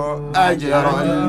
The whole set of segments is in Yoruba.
أجر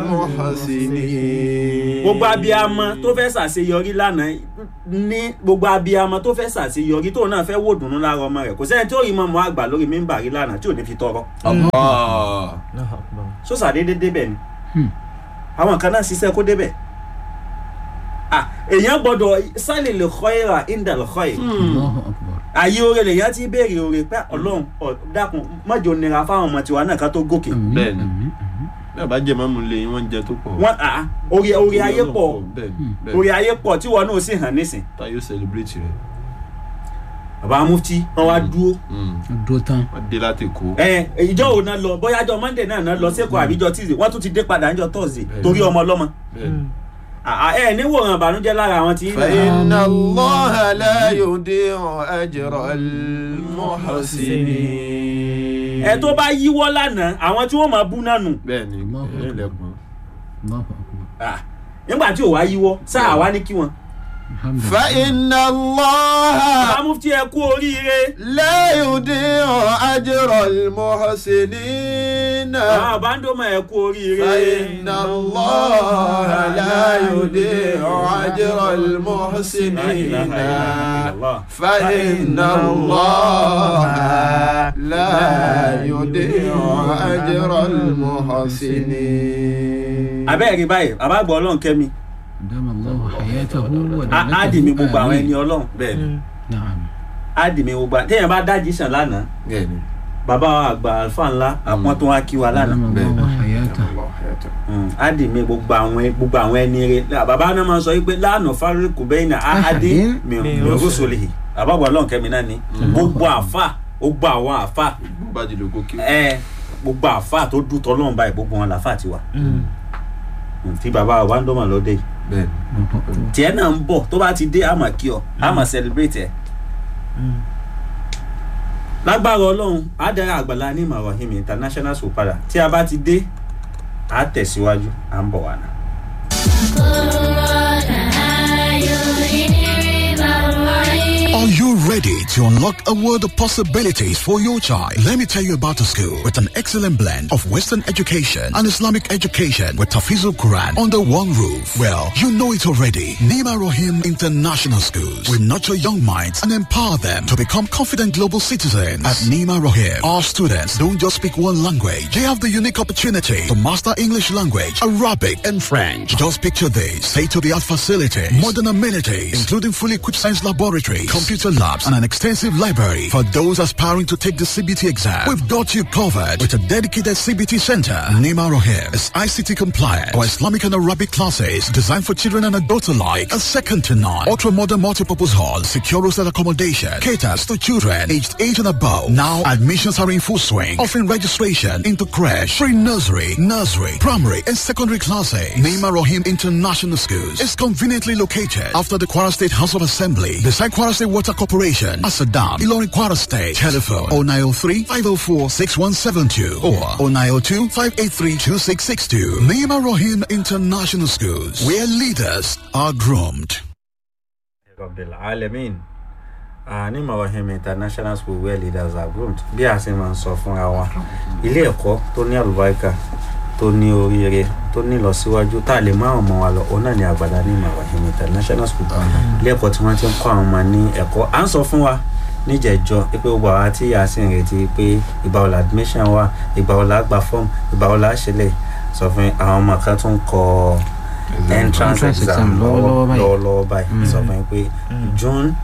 المحسنين gbogbo abiyamọ tó fẹ́ ṣàṣeyọrí lánàá ní gbogbo abiyamọ tó fẹ́ ṣàṣeyọrí tóun náà fẹ́ wò dùnú lára ọmọ rẹ̀ kò sẹ́ni tí ó rí mọ́mọ́ àgbà lórí mímbà rí lánàá tí ò ní fi tọrọ الله sọ́sà déédéé débẹ̀ ni àwọn kan náà ṣiṣẹ́ kó débẹ̀ Ah, èèyàn gbọ́dọ̀ sálì lè kọ́ ìrà ìndà lè kọ́ ìrà Allahu akbar. àyè oore lèyàn ti béèrè oore pé ọlọ́run ọ̀ dákun mọ́jọ nira fáwọn ọmọ tiwa náà ká tó gòkè Àmín, Bẹ́ẹ̀ni. àmín, àmín. bí a bá jẹ mọ́mú lé yín wọ́n ń jẹ tó pọ̀ wọ́n à oore oore ayé pọ̀ bẹ́ẹ̀ni bẹ́ẹ̀ni oore ayé pọ̀ tí wọn náà sì hàn nísìn ta yóò celebrate rẹ̀ bàbá mufti wọn wá dúró Dúró tán. wọ́n dé láti kó ẹ ìjọ òun náà lọ bóyá jọ monday náà náà lọ sẹ́kọ̀ọ́ àbíjọ tuesday wọ́n tún ti dé padà níjọ thursday Bẹ́ẹ̀ni. torí ọmọ ọlọ́mọ bẹ́ẹ̀ni. Ah, ah, ẹ ní wòran ìbànújẹ́ lára àwọn tí فإن الله لا يضيع أجر المحسنين ẹ tó bá yíwọ́ lánàá àwọn tí wọ́n máa bú náà nù bẹ́ẹ̀ni Allahu ẹ̀rín lẹ́gbọ̀n. Allahu akbar. Ah, nígbà tí ò wá yíwọ́ sáà wá ní kí wọn. Alhamdulillah. فإن الله bàbá mufti ẹ kú oríire لا يضيع أجر المحسنين àwọn àbándọ́mọ̀ ẹ kú oríire. فإن الله لا يضيع أجر المحسنين فإن الله لا يضيع أجر المحسنين abẹ́rẹ́ báyìí bàbá gbọ́ ọlọ́run kẹ́mi Dama Allahu hayatahu wa á á dì mí gbogbo àwọn Amin. ẹni ọlọ́run bẹ́ẹ̀ni Naam. á dì mí gbogbo téèyàn bá dájí sàn lánàá bẹ́ẹ̀ni bàbá wa àgbà alfa ńlá àwọn tó wá kí wa lánàá Dama Allahu hayatahu. Mm, á dì mí gbogbo àwọn gbogbo àwọn ẹni rẹ bàbá náà máa sọ wípé lánàá fáríkù bẹ́ẹ̀ ni àhádé mìíràn bàbá gbọ́ ọlọ́run kẹ́mi náà ni gbogbo àfà gbogbo àwọn àfà gbogbo bá di lóko kí. ẹ gbogbo àfà tó dùn tọ́lọ́run báyìí gbogbo wọn làfà tiwa Mm, tí bàbá wa ń dọ́mọ̀ lọ́dẹ yìí bẹ́ẹ̀ni tiẹ̀ náà ń bọ̀ tó bá ti dé àmà kí ọ àmà celebrate ẹ̀. lágbára ọlọ́run àdàrà àgbàlá ní marahim international school padà tí a bá ti dé a tẹ̀síwájú à ń bọ̀ wá náà. Are you ready to unlock a world of possibilities for your child? Let me tell you about a school with an excellent blend of Western education and Islamic education with Tafizul Quran under one roof. Well, you know it already. Nima Rohim International Schools will nurture young minds and empower them to become confident global citizens. At Nima Rohim, our students don't just speak one language. They have the unique opportunity to master English language, Arabic, and French. Just picture this. State-of-the-art facilities, modern amenities, including fully equipped science laboratories, computer labs, and an extensive library. For those aspiring to take the CBT exam, we've got you covered with a dedicated CBT center. Nima Rohim is ICT compliant. Our Islamic and Arabic classes designed for children and adults alike. A second to none. Ultra-modern multipurpose hall, secure hostel accommodation, caters to children aged 8 and above. Now admissions are in full swing, offering registration into crash, free nursery, nursery, primary, and secondary classes. Nima Rohim International Schools is conveniently located after the Kwara State House of Assembly, beside Kwara State Water Corporation, Asadam, Ilorin Kwara State. Telephone 0903 504 6172 or 0902 583 2662. Nima Rohim International Schools, where leaders are groomed. Rabbil Alamin uh, ní marahim international school where leaders are groomed bí a ṣe máa ń sọ fúnra wa ilé ẹ̀kọ́ tó ní àlùbáríkà tó ní oríire tó ní ìlọsíwájú tá a lè mú àwọn ọmọ wa lọ òun náà ní àgbàdá ní marahim international school ilé ẹ̀kọ́ tí wọ́n ti ń kọ́ àwọn ọmọ ní ẹ̀kọ́ à ń sọ fún wa níjẹ̀jọ́ pé gbogbo àwa tí a sì ń retí pé ìgbà wo la admission wa ìgbà wo la gba form ìgbà wo la ṣẹlẹ̀ sọ fún àwọn ọmọ kan tó ń kọ entrance Entrance exam exam lọ́wọ́lọ́wọ́ báyìí. lọ́wọ́lọ́wọ́ báyìí sọ fún yín pé june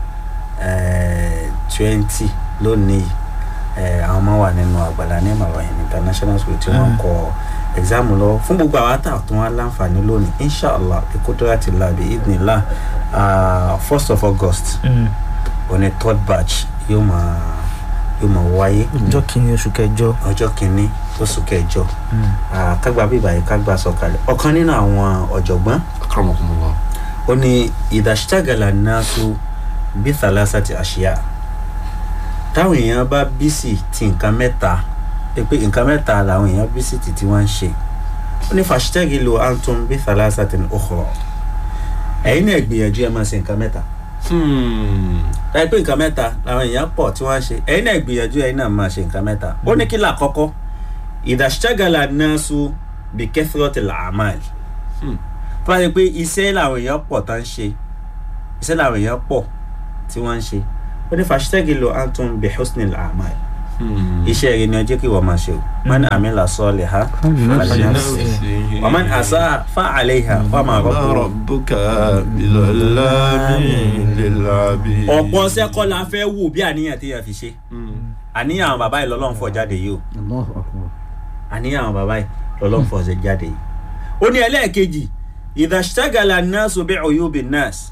twenty lónìí eh, àwọn ọmọ wà nínú àgbàlá ní marahim international school tí wọ́n kọ exam lọ fún gbogbo àwọn àtà tó wọn láǹfààní lónìí inshallah ekutura ti la bi idnila first of august òní third batch yóò máa yóò máa wáyé ọjọ́ kìíní oṣù kẹjọ ọjọ́ kìíní oṣù kẹjọ Ah, kágbá bíbá yìí kágbá sọ̀kalẹ̀ ọ̀kan nínú àwọn ọ̀jọ̀gbọ́n akramakumullah. ó ní ìdàṣítàgàlà náà tó bí thalasa ti àṣìyà táwọn èèyàn bá bísì ti nǹkan mẹ́ta pé pé nǹkan mẹ́ta làwọn èèyàn bísì ti tí wọ́n ń ṣe ó ní fàṣítàgì lo antum bí thalasa ti ukhra ẹ̀yin náà gbìyànjú ẹ máa ṣe nǹkan mẹ́ta Hmm. láì pé nǹkan mẹ́ta làwọn èèyàn pọ̀ tí wọ́n ń ṣe ẹ̀yin náà gbìyànjú ẹ̀yin náà máa ṣe nǹkan mẹ́ta ó ní kí là kọ́kọ́ ìdàṣítàgàlà náà tó bí kẹ́fìrọ́tì làmáàlì Hmm. tó bá yẹ pé iṣẹ́ làwọn èèyàn pọ̀ tó ń ṣe iṣẹ́ làwọn èèyàn pọ̀ tí wọ́n ń ṣe ó ní fàṣítẹ́gìlò anton bí husni làmáàlì Hmm. iṣẹ́ rẹ ni ọjọ́ kí wọ́n máa ṣe o man amila salihan فلنفسه. wa man asa fa alayha wa ma ما rabbuka ربك بظلام للعبيد ọ̀pọ̀ sẹ́kọ́ la fẹ́ wò bí àníyàn tí yẹn fi ṣe Hmm. àníyàn àwọn bàbá yìí lọ́lọ́run fọ̀ jáde yìí o الله أكبر àníyàn àwọn bàbá yìí lọ́lọ́run fọ̀ ṣe jáde yìí. ó ní ẹlẹ́ẹ̀kejì ìdàṣítàgàlà nọ́ọ̀sì bí ọ̀yọ́bì nọ́ọ̀sì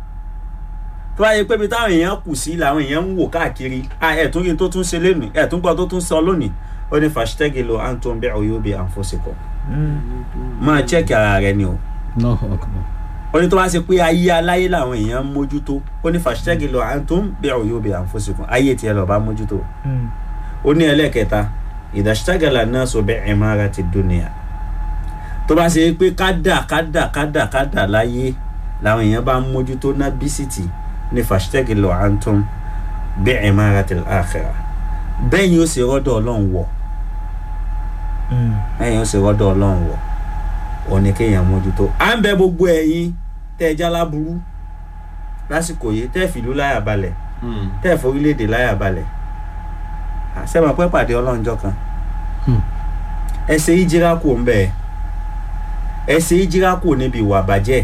tó bá yẹ pé bí táwọn èèyàn kù sí làwọn èèyàn ń wò káàkiri à ẹ̀tún rí tó tún ṣe lónìí ẹ̀tún gbọ́ tó tún sọ lónìí ó ní fàṣítẹ́gìlò anton bí ọ̀yọ́bì àǹfọ̀sìkọ̀ máa chẹ́kì ara rẹ ni o الله أكبر ó ní tó bá ṣe pé ayé aláyé làwọn èèyàn ń mójútó ó ní fàṣítẹ́gìlò anton bí ọ̀yọ́bì àǹfọ̀sìkọ̀ ayé tiẹ̀ lọ́ọ́ bá mójútó ó ní ẹlẹ́ẹ̀kẹta ìdàṣítàgàlà náà sọ bẹ́ẹ̀ ẹ̀mára ti dúnìyà tó bá ṣe pé kádà kádà kádà kádà láyé làwọn èèyàn bá ń mójútó ná bísítì ní fàṣítẹ́gìlò anton bẹ́ẹ̀ ẹ̀mára ti àkàrà bẹ́ẹ̀ ni ó ṣe rọ́dọ̀ ọlọ́run wọ̀ bẹ́ẹ̀ ni ó ṣe rọ́dọ̀ ọlọ́run wọ̀ ò ní kéèyàn mójútó à ń bẹ gbogbo ẹ̀yin tẹ́ ẹ jálábúrú lásìkò yìí tẹ́ ẹ fìlú láyà balẹ̀ Hmm. tẹ́ ẹ̀ forílẹ̀-èdè láyà balẹ̀ àṣẹ́mọ̀ pẹ́ pàdé ọlọ́njọ́ kan Hmm. ẹ ṣe ìjírá kù ń bẹ̀ ẹ ṣe ìjírá kù níbi ìwà bàjẹ́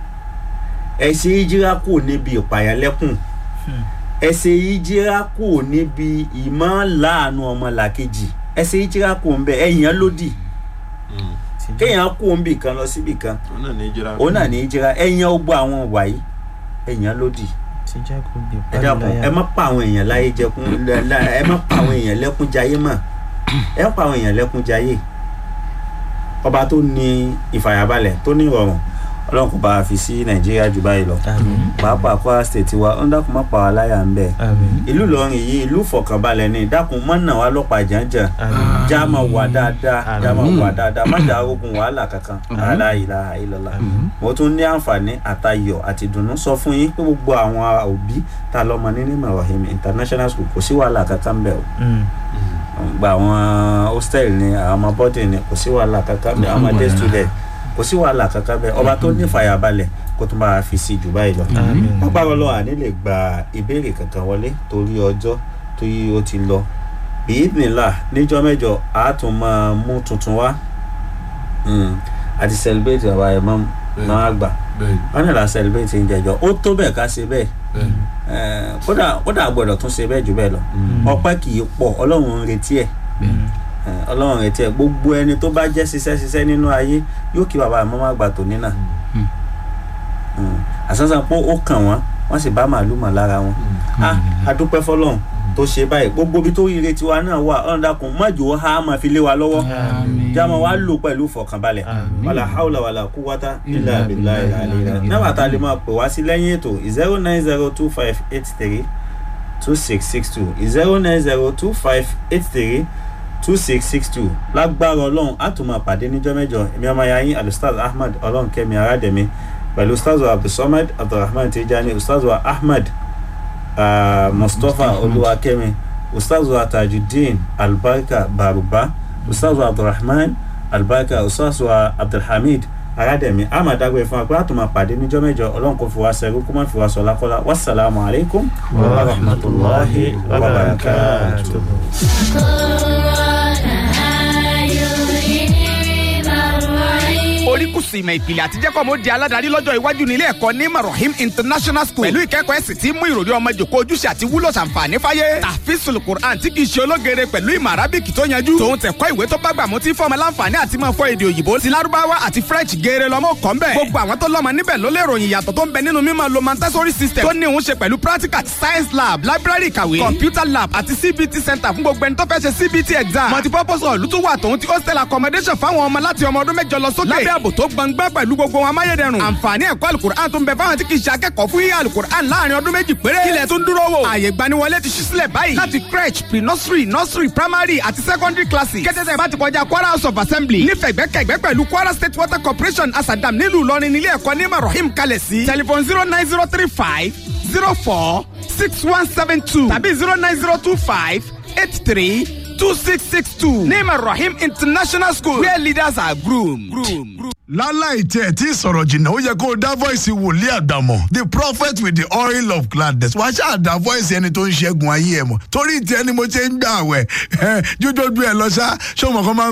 ẹ ṣe ìjírá kù níbi ìpàyàlẹ́kùn ẹ ṣe ìjírá kù níbi ìmọ̀ láàánú ọmọ làkejì ẹ ṣe ìjírá kù ń bẹ̀ ẹ̀yàn lódì Hmm. kéèyàn kù ń bì kan lọ síbì kan Òun náà ní ìjìrá. òun náà ní ìjírá ẹ̀yàn ó gbọ́ àwọn wàyí ẹ̀yàn lódì ẹ dàpọ̀ ẹ má pa àwọn èèyàn láyé jẹkún lẹ- lẹ- ẹ má pa àwọn èèyàn lẹ́kún jayé mọ́ ẹ pa àwọn èèyàn lẹ́kún jayé ọba tó ní ìfàyàbalẹ̀ tó ní ìrọ̀rùn ọlọ́run kò bá a fi sí nàìjíríà jù báyìí lọ pàápàá kwara state wa ó ń dákun má pa wá láyà ń bẹ̀ ìlú ìlọrin yìí ìlú ìfọ̀kànbalẹ̀ ni dákun má nà wá lọ́pàá jàǹjàǹ já máa wà dáadáa já máa wà dáadáa má jà ogun wàhálà kankan la ilaha illallah mo tún ní àǹfààní àtayọ̀ àti ìdùnnú sọ fún yín pé gbogbo àwọn òbí ta lọ́mọ ní ní Ibrahim international school kò sí wàhálà kankan bẹ́ẹ̀ o gba àwọn hostel ni àwọn ọmọ bọ́dì ni kò sí wàhálà kankan bẹ́ẹ̀ àwọn day student kò sí wàhálà kankan bẹ́ẹ̀ ọba tó ní fàyàbalẹ̀ kó tún bá a fi sí jù báyìí lọ agbára ọlọ́wà ní lè gba ìbéèrè kankan wọlé torí ọjọ́ tó yí ó ti lọ bíyìnbíńlá níjọ́ mẹ́jọ a tún máa mú tuntun wá Mm. a ti celebrate bàbá ẹ̀ mọ́ náà àgbà Bẹ́ẹ̀ni. wọn náà la celebrate ń jẹjọ ó tó bẹ́ẹ̀ ká ṣe bẹ́ẹ̀ Bẹ́ẹ̀ni. Eh, kódà kódà gbọ́dọ̀ tún ṣe bẹ́ẹ̀ jù bẹ́ẹ̀ lọ ọpẹ́ kì í pọ̀ ọlọ́run ń retí ẹ̀ Eh, ọlọ́run ń retí ẹ̀ gbogbo ẹni tó bá jẹ́ ṣiṣẹ́ ṣiṣẹ́ nínú ayé yóò kí bàbá àmọ́ má gbà tó nínà àsánsán pé ó kàn wọ́n wọ́n sì bá màálù mọ̀ lára wọn ah adúpẹ́ fọlọ́run tó ṣe báyìí gbogbo ibi tó ire tiwa náà wà ọ̀run dákun mọ́jọ́ ha máa fi lé wa lọ́wọ́ jáma wa lò pẹ̀lú ìfọ̀kànbalẹ̀ wàlà haúlà wàlà kúwátá ilà abilà ilà àlèrè náà tá a lè máa pè wá sí lẹ́yìn ètò zero nine zero two five eight three two six six two zero nine zero two five eight three two six six two lágbára ọlọ́run á tún máa pàdé níjọ́ mẹ́jọ èmi ọmọ ya yín alustaz ahmed ọlọ́run kẹ́mi aládẹ̀mí pẹ̀lú ustaz wa abdulsamad abdulrahman tijani ustaz wa ahmed uh, mustapha olúwakẹ́mi ustaz wa tajudeen albarka baruba ustaz wa abdulrahman albarka ustaz wa abdulhamid aládẹ̀mí amadagbe fún wa pé a tún máa pàdé níjọ́ mẹ́jọ ọlọ́run kò fi wá sẹ́rú kó má fi wá sọ lákọ́lá wasalaamu alaykum wa rahmatulahi wa barakatuh. oríkùsù ìmọ̀ ìpìlẹ̀ àti jẹ́kọ̀ mo di aládàárí lọ́jọ́ iwájú nílé ẹ̀kọ́ ní marahim international school pẹ̀lú ìkẹ́kọ̀ọ́ ẹ̀sìn tí mú ìròrí ọmọ jòkó ojúṣe àti wúlò ṣàǹfààní fáyé tàfíìsùl quran tí kìí ṣe ológere pẹ̀lú ìmọ̀ arábìkì tó yanjú tòun tẹ̀kọ́ ìwé tó bá gbà mú tí fọmọ láǹfààní àti máa fọ èdè òyìnbó ti lárúbáwá àti french geere lọ́mọ kọ́ ń bẹ̀ gbogbo àwọn tó lọ́mọ níbẹ̀ ló lè ròyìn ìyàtọ̀ tó ń bẹ nínú mímọ̀ lo montessori system tó ní òun ṣe pẹ̀lú practical science lab library ìkàwé computer lab àti cbt center fún gbogbo ẹni tó fẹ́ ṣe cbt exam multipurpose hall tó wà tòun ti hostel accommodation fáwọn ọmọ láti ọmọ ọdún mẹ́jọ lọ sókè lábẹ́ ààbò tó gbọngbẹ́ pẹ̀lú gbogbo wọn amáyédẹrùn àǹfààní ẹ̀kọ́ alukur'an tó ń bẹ fáwọn tí kì í ṣe akẹ́kọ̀ọ́ fún yíyá alukur'an láàrin ọdún méjì péré kílẹ̀ tó ń dúró wò ààyè gbaniwọlé ti ṣí sílẹ̀ báyìí láti crèche pre nursery nursery primary àti secondary classes kẹ́tẹ́tẹ́ bá ti kọjá kwara house of assembly nífẹ̀gbẹ́kẹ̀gbẹ́ pẹ̀lú kwara state water corporation asadam nílùú ìlọrin nílé ẹ̀kọ́ ní marahim kalẹ̀ sí telephone zero nine zero three five zero four six one seven two tàbí zero nine zero two five eight three two six six two ní marahim international school where leaders are groomed. groomed. láláì tí ẹ tí sọ̀rọ̀ jìnnà ó yẹ kó o dá voice wòlíì àgbàmọ̀ the prophet with the oil of gladness wàá ṣáà dá voice ẹni tó ń ṣẹ́gun ayé ẹ̀ mọ̀ torí ìtẹ́ ni mo ṣe ń gbà wẹ̀ jójójú ẹ lọ ṣá ṣé o mọ̀ kó máa ń